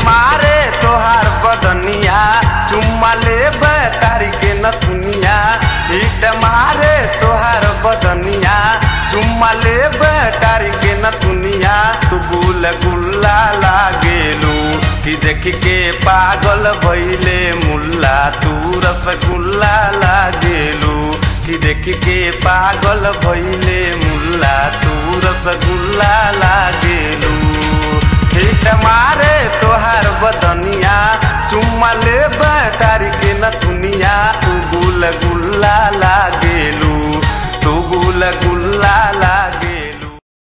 मारे तोहार बदनिया चुम्मा ले तारी के नथुनिया हिट मारे तोहार बदनिया चुम्मा ले तारी के नथुनिया तू गुल गुल्ला लागेलू कि देख के पागल भइले मुल्ला तू रसगुल्ला लागेलू कि देख के पागल भइले मुल्ला तू रसगुल्ला लागेलू हिट मारे तोहार